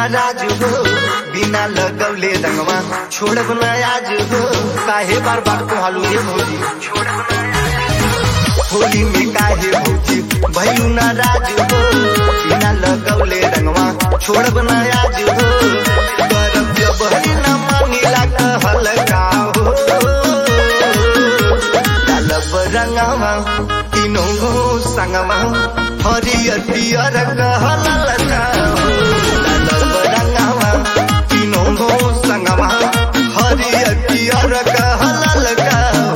नाराज हो बिना लगवले रंगवा छोड़ब न आज हो काहे बार बार को हालू ये भौजी होली में काहे भौजी भैलू नाराज हो बिना लगवले रंगवा छोड़ब न आज हो करब जब हरी न मांगिला कहल का हो डालब रंगवा तीनों गो संगवा हरियर पियर कहल का हो डालब रंगवा तीनों गो संगवा हरियर पियर कहल का हो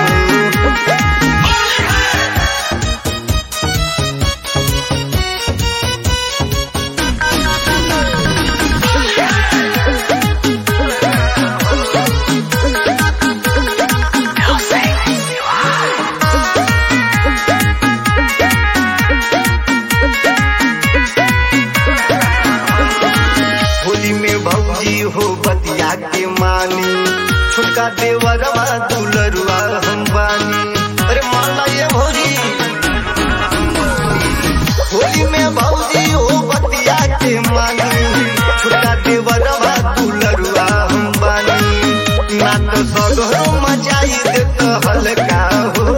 होली में भौजी हो बतिया के मानी छोटका देवरवा दुलरुआ हम बानी अरे माला ये भौजी होली में भौजी हो बतिया के मानी छोटका देवरवा दुलरुआ हम बानी ना तो सगरो मचाई देत हल्का हो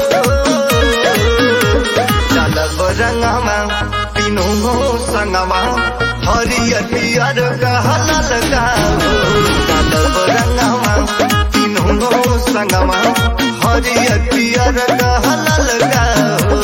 चलब रंगमा तीनों हो संगमा हरियर पियर कहल गाओ चलब रंगमा तीनों हो संगमा हरियर पियर कहल गाओ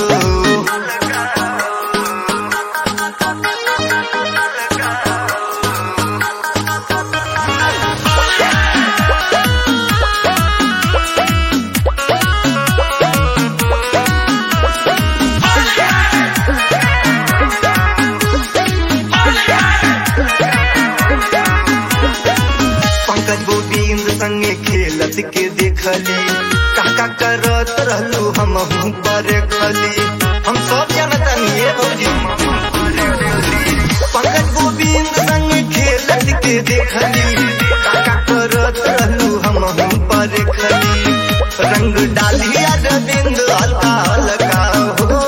पंकज गोविंद संगे खेलत के देखली काका करत रहलू हम पर खली हम सब जानतनी ये भौजी पंकज गोविंद संगे खेलत के देखली काका करत रहलू हम पर खली रंग डालिया रविंद हल्का हल्का हो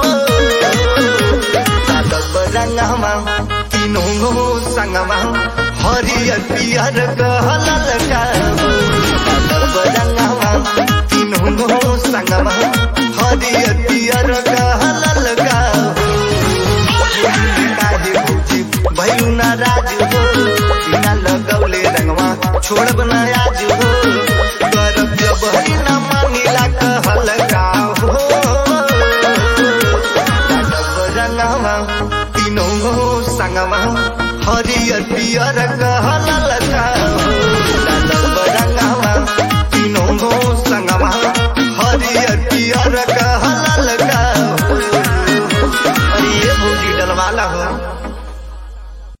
सादब रंगवा तीनों गो संगवा हरियर पियर कहल गाओ सादब रंगवा तीनों गो संगवा हरियर पियर कहल गाओ काहे भौजी भैलू नाराज हो बिना लगौले रंगवा छोड़ब न आज हो करब जब हरी न मांगिला कहल गाओ डालब रंगवा तीनों गो संगवा हरियर पियर कहल